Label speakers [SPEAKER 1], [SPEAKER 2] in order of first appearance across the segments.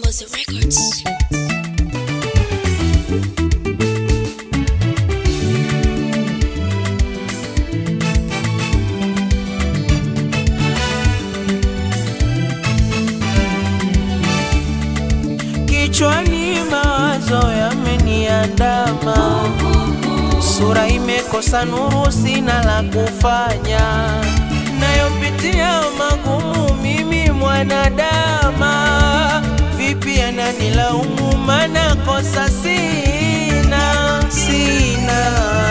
[SPEAKER 1] Mkombozi Records.
[SPEAKER 2] Kichwani mawazo yameniandama, sura imekosa nuru, sina la kufanya, nayopitia magumu mimi mwanadama, vipi ananilaumu, mana kosa sina, sina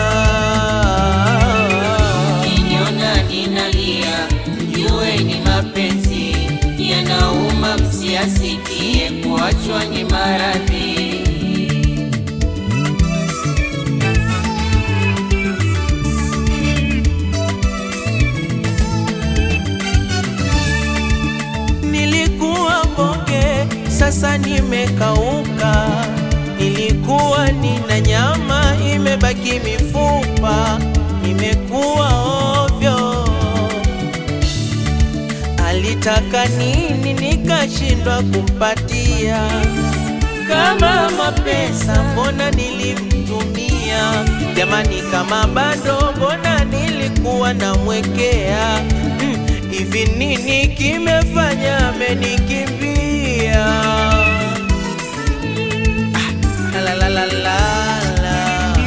[SPEAKER 3] Niona ninalia, jue ni mapenzi yanauma, msiasikie kuachwa ni maradhi.
[SPEAKER 2] Nilikuwa bonge, sasa nimekauka. Nilikuwa nina nyama, imebaki mifupa. Nimekuwa ovyo. Alitaka nini, nikashindwa kumpatia. Kama mapesa, mbona nilimtumia? Jamani, kama bado, mbona nilikuwa namwekea? Mm, Hivi nini kimefanya amenikimbia? Ah, la la la la la.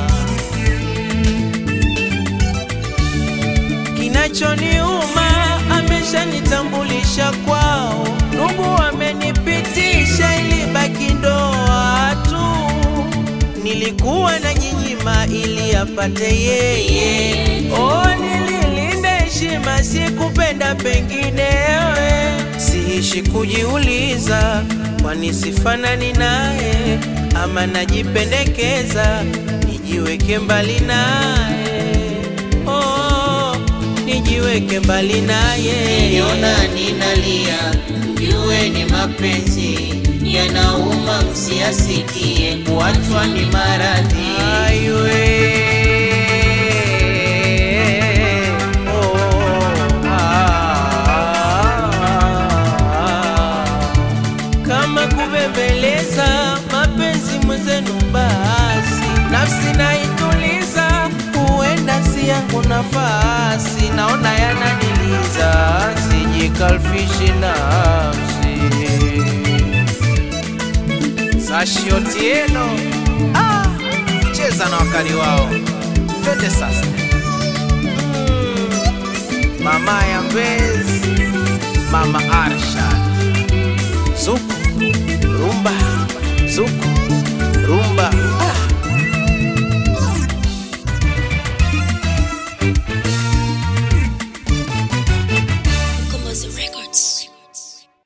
[SPEAKER 2] Kinachoniuma ameshanitambulisha kwao, ndugu amenipitisha, ili baki ndoa tu. Nilikuwa na nyinyima ili apate yeye, oh, nililinda heshima, sikupenda penginewe. Siishi kujiuliza, kwani sifanani naye ama najipendekeza nijiweke mbali naye oh, nijiweke mbali naye
[SPEAKER 3] Niona ninalia, jue ni mapenzi yanauma, msiasikie kuachwa ni maradhi.
[SPEAKER 2] Aiwe. Oh, ah. Kama kubembeleza mapenzi mwenzenu, basi nafsi naituliza, huenda si yangu nafasi, naona yananiliza, sijikalfishi nafsi Sashi Otieno ah, cheza na wakali wao, twende sasa. Mm, mama ya Mbezi, mama Arshad Zuku